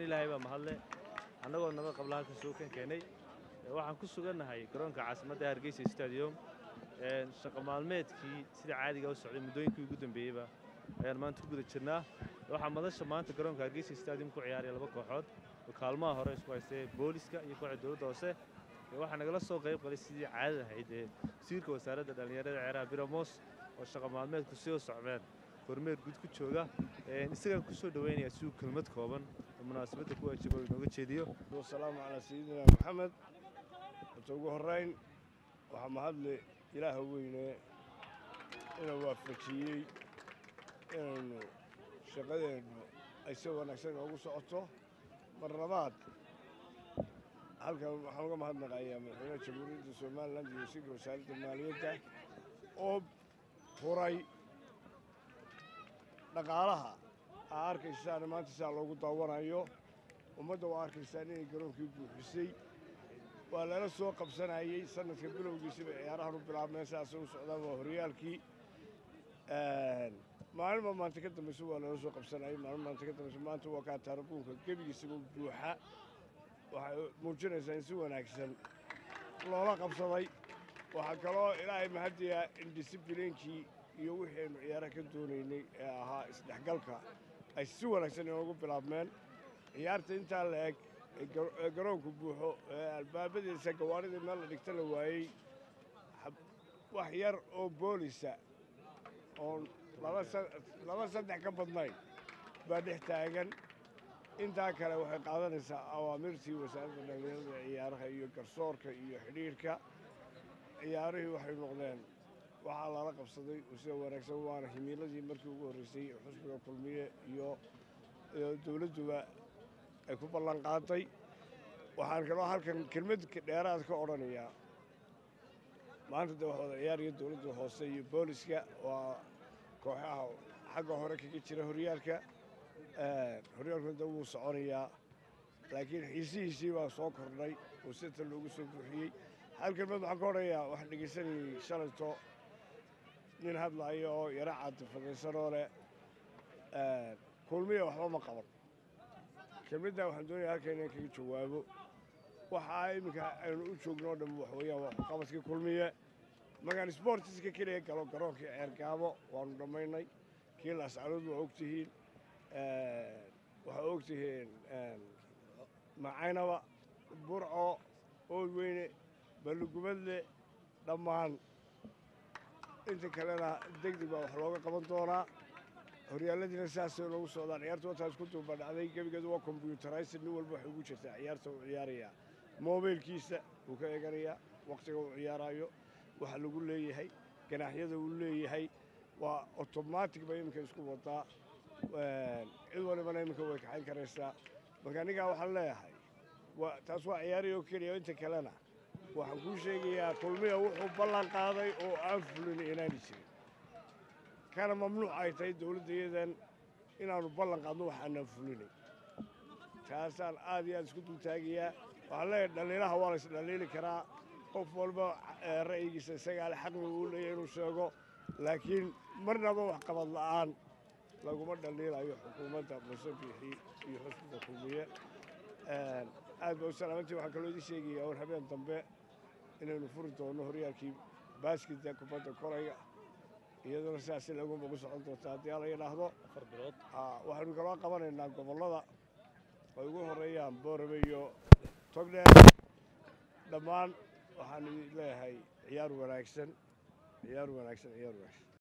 ilaahay baa mahadle annagoo nabad qabla halka suukan keenay waxaan ku sugannahay garoonka caasimadda hargeysa stadium shaqo maalmeedkii sida caadiga u socday muddooyinkii ugu dambeeyeyba ayaan maanta ku guda jirnaa waxaa madasha maanta garoonka hargeysa stadium ku ciyaaraya laba kooxood oo kaalmaha hore isku haystay booliska iyo kooxda dowladda hoose waxaa nagala soo qayb qalay sidii caadada ahayd ee wasiirka wasaaradda dhallinyarada ceeraha biramos oo shaqo maalmeedku sii u socdeen kormeer guud ku jooga isagaan ku soo dhoweynaya si uu kelmad kooban oo munaasabadda ku waajiba uu inooga jeediyo wasalaamu calaa sayidina maxamed horta ugu horrayn waxaa mahadle ilaaha weyne inuu waafajiyey inaynu shaqadeennu ay si wanaagsan inoogu socoto mar labaad halkan waxaan uga mahadnaqayaa madaxweynaha jamhuuriyadda somalilan iyo wasiirka wasaaradda maaliyadda oo furay dhaqaalaha aa arkaysaan maanta sidaa loogu daawanayo ummadda waa arkaysaan inay garoonkii buuxisay waa lala soo qabsanayey sanadka bilowgiisiba ciyaarahan u bilaabmeen sidaasay u socdaan waa horyaalkii maalinba maanta ka dambaysa waa lala soo qabsanayay maalin maanta ka dambaysa maanta waa kaa taarabuunka gebigiisaba buuxa waxay muujinaysaa in si wanaagsan loola qabsaday waxaa kaloo ilaahay mahadiyaa in disiblinekii iyo wixii aynu ciyaaraha ka doonaynay ee ahaa isdhexgalka ay si wanaagsan inoogu bilaabmeen ciyaarta intaa la eg ee garoonku buuxo ee albaabadiisa gawaaridii meel la dhigta la waayey wax yar oo boolisa oon laba saddex ka badnayn baa dhex taagan intaa kale waxay qaadanaysaa awaamirtii wasaaradda dhallinyarada ciyaaraha iyo garsoorka iyo xidhiirhka ciyaarihii waxay noqdeen waxaa lala qabsaday sida wanaagsan waana himiiladii markii ugu horreysay xusbiga kulmiye iyo dowladduba ay ku ballan qaaday waxaan kaloo halkan kelmad dheeraad ka odhanayaa maanta dee wax wada ciyaaraya dowladda hoose iyo booliska waa kooxaha xagga hore kaga jira horyaalka horyaalkuna da wuu soconayaa laakiin xiisihiisii baa soo kordhay oo sita loogu soo buuxiyey hal kelmad waxaan ka odhanayaa waxaan dhegaysanayay shalayto nin hadlaayo oo yaro caadifadaysanoo leh kulmiya waxba ma qaban kelmaddaa waxaan doonaya halkan inaan kaga jawaabo waxaa iminka aynu u joogno o dhan waxweeyaan waa qabadkii kulmiye magaan sbortiska keliya galo garoonkii ceergaabo waanu dhammaynay kii laascarood waa ogtihiin waxaa ogtihiin macaynaba burco oodweyne balligubadle dhammaan inta kalena degdeg baa wax looga qaban doonaa horyaaladiina sidaasay loogu socdaan ciyaarta wataa isku duubadhacday gebigeedu waa kombyuutaraysid nin walba waxay ugu jirtaa ciyaarta uu ciyaarayaa moobeylkiisa wuu ka eeganayaa wakhtiga uu ciyaaraayo waxa lagu leeyahay ganaaxyada uu leeyahay waa otomatic bay iminka isku wadaa cid walibana iminka way kaxayn karaysaa marka anigaa waxaan leeyahay taas waa ciyaari oo keliya inta kalena waxaan kuu sheegayaa kulmiya wuxuu ballan qaaday oo aan fulin inaani jirin kana mamnuuc ay tahay dowladdayadan inaannu ballan qaadno wax aanaan fulinay taasaan aad iyo aad isku dultaagayaa waxaan leeyahay dhaliilaha waa la isdhaliili karaa qof walba ra'yigiisa isagaa le xaqni uu leeyahay inuu sheego laakiin marnaba wax qabad la'aan laguma dhaliilayo xukuumadda muuse biixi iyo xusbiga kulmiye aad ba u salaamantii waxaan kaloo idin sheegayaa war habeen dambe inaynu furi doonno horyaalkii baaskida kubadda koraya iyaduna sidaasi lagunba ku socon doonta haddii ala yidhaahdo waxaynu kaloo qabanaynaa gobollada ay ugu horreeyaan boorame iyo togdheer dhammaan waxaan idin leeyahay ciyaar wanaagsan ciyaar wanaagsan ciyaar wanaagsan